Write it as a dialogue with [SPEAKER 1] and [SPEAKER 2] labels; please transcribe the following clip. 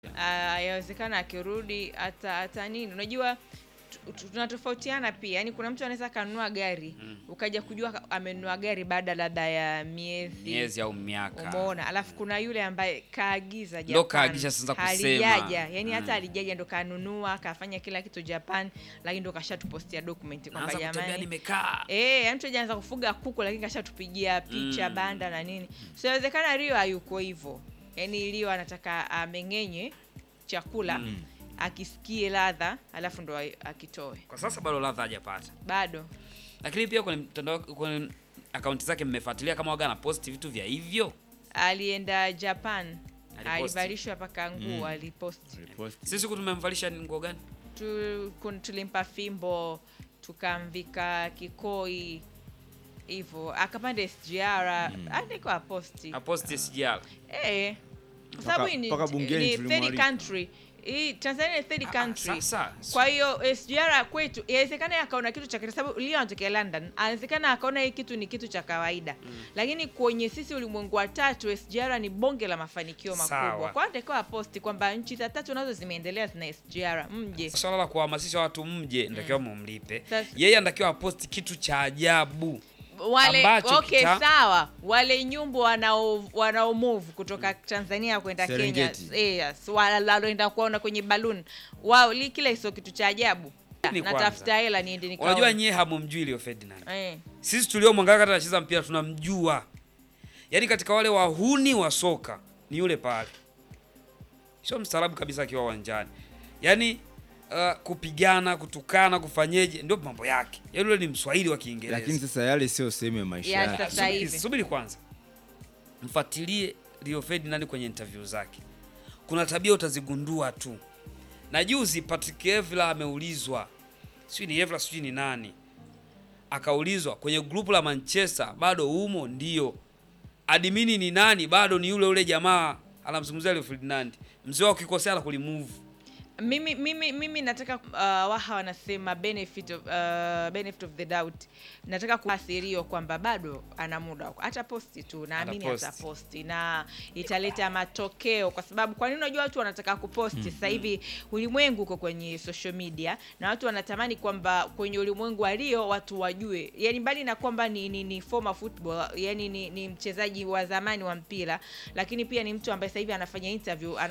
[SPEAKER 1] Ah, yawezekana akirudi hata hata nini, unajua tu- tu- tunatofautiana pia. Yani kuna mtu anaweza akanunua gari ukaja kujua ka- amenunua gari baada labda ya miezi
[SPEAKER 2] miezi au miaka
[SPEAKER 1] umeona, alafu kuna yule ambaye kaagiza
[SPEAKER 2] Ndo
[SPEAKER 1] Japan,
[SPEAKER 2] kaagiza sasa kusema.
[SPEAKER 1] halijaja yani
[SPEAKER 2] Mm.
[SPEAKER 1] hata alijaja ndo kanunua kafanya kila kitu Japan, lakini ndo kashatupostia document kwamba
[SPEAKER 2] naanza kutembea
[SPEAKER 1] jamani
[SPEAKER 2] nimekaa
[SPEAKER 1] Eh, yani mtu hajaanza kufuga kuku lakini kashatupigia picha
[SPEAKER 2] Mm.
[SPEAKER 1] banda na nini. So inawezekana Rio hayuko hivyo. Yaani Rio anataka ameng'enye chakula akisikie ladha alafu ndo a- akitoe.
[SPEAKER 2] kwa sasa bado ladha hajapata
[SPEAKER 1] Bado.
[SPEAKER 2] lakini pia kwenye mtandao kwenye akaunti zake mmefuatilia kama waga anaposti vitu vya hivyo
[SPEAKER 1] Alienda Japan.
[SPEAKER 2] Aliposti.
[SPEAKER 1] Alivalishwa paka nguo
[SPEAKER 3] Mm.
[SPEAKER 1] aliposti.
[SPEAKER 2] sisi siku tumemvalisha ni nguo gani
[SPEAKER 1] Tu, kun- tulimpa fimbo tukamvika kikoi hivyo akapanda SGR mm. andiko aposti
[SPEAKER 2] aposti sijala
[SPEAKER 1] Eh, kwa sababu hii ni,
[SPEAKER 3] mpaka bungeni
[SPEAKER 1] ni third
[SPEAKER 3] tulimwalika.
[SPEAKER 1] country. Hii Tanzania ni third country.
[SPEAKER 2] sasa
[SPEAKER 1] Kwa hiyo SGR kwetu inawezekana akaona kitu cha kwa sababu Leo anatokea London, anawezekana akaona hii kitu ni kitu cha kawaida. Lakini kwenye sisi ulimwengu wa tatu SGR ni bonge la mafanikio
[SPEAKER 2] Sawa.
[SPEAKER 1] makubwa. Kwa hiyo atakiwa posti kwamba nchi za tatu nazo zimeendelea zina SGR, mje.
[SPEAKER 2] swala la kuhamasisha watu mje natakiwa mumlipe
[SPEAKER 1] Sasa-
[SPEAKER 2] yeye anatakiwa aposti kitu cha ajabu
[SPEAKER 1] Wale
[SPEAKER 2] ambacho
[SPEAKER 1] okay,
[SPEAKER 2] kita-
[SPEAKER 1] sawa. Wale nyumbu wanao wanao move kutoka Tanzania kwenda Kenya,
[SPEAKER 3] Serengeti.
[SPEAKER 1] eh, yes, waloenda kuona kwenye balloon. Wao li kile sio kitu cha ajabu.
[SPEAKER 2] Ni
[SPEAKER 1] Natafuta
[SPEAKER 2] kwanza.
[SPEAKER 1] hela niende nikaone.
[SPEAKER 2] unajua nyie hamumjui Leo Ferdinand
[SPEAKER 1] eh.
[SPEAKER 2] sisi tuliomwangalia kata anacheza mpira tunamjua yaani katika wale wahuni wa soka ni yule pale sio mstaarabu kabisa akiwa uwanjani yaani uh, kupigana kutukana kufanyeje ndio mambo yake yaani yule ni mswahili wa kiingereza
[SPEAKER 3] lakini sasa yale sio sehemu ya maisha
[SPEAKER 1] Ya,
[SPEAKER 3] yake.
[SPEAKER 1] sasa
[SPEAKER 2] Subiri-
[SPEAKER 1] hivi.
[SPEAKER 2] subiri kwanza mfuatilie Rio Ferdinand kwenye interview zake kuna tabia utazigundua tu na juzi Patrick Evra ameulizwa sijui ni Evra sijui ni nani akaulizwa kwenye grupu la Manchester bado umo ndio admini ni nani bado ni yule yule jamaa anamzungumzia Rio Ferdinand mzee wao ukikosea la kulimove
[SPEAKER 1] Mimi, mimi, mimi nataka uh, waha wanasema benefit of, uh, benefit of the doubt. Nataka kuasirio kwamba bado ana muda wa- hata posti tu, naamini
[SPEAKER 2] Ataposti.
[SPEAKER 1] ataposti na italeta matokeo, kwa sababu kwa nini? Unajua watu wanataka kuposti sasa hivi, ulimwengu uko kwenye social media na watu wanatamani kwamba kwenye ulimwengu wa Rio watu wajue, yani mbali na kwamba ni, ni, ni former football, yani ni, ni mchezaji wa zamani wa mpira, lakini pia ni mtu ambaye sasa hivi anafanya interview